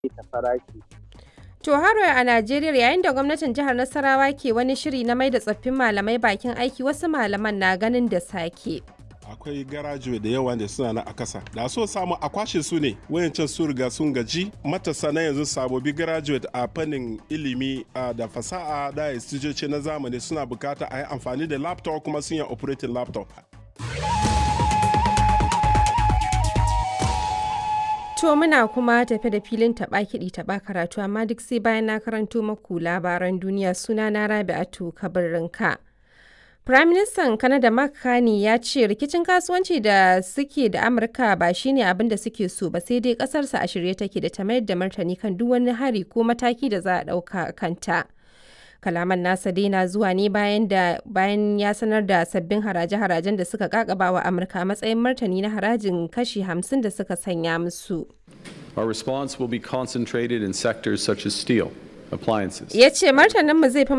ta farashi. To haro a Najeriya yayin da gwamnatin jihar Nasarawa ke wani shiri na mai da tsoffin malamai bakin aiki wasu malaman na ganin da sake. akwai garajuwe da yawa da suna na a kasa da so samu a kwashe su ne wayancan su riga sun gaji matasa na yanzu sabobi graduate a fannin ilimi da fasaha da istijoci na zamani suna bukata a yi amfani da laptop kuma sun yi operating laptop To muna kuma tafe da filin taɓa kiɗi taɓa karatu amma duk sai bayan na karanto maku labaran duniya suna na Rabi'atu Kabirinka. Firaministan Kanada Mark Carney ya ce rikicin kasuwanci da suke da Amurka ba shine abin da suke so ba sai dai kasarsa a shirye take da ta mayar da martani kan duk wani hari ko mataki da za a ɗauka kanta. Kalaman nasa dai na zuwa ne bayan da bayan ya sanar da sabbin haraje-harajen da suka kakaba wa Amurka a matsayin martani na harajin kashi 50 da suka sanya musu. Our response will be concentrated in sectors such as steel, appliances, Ya ce martaninmu zai fi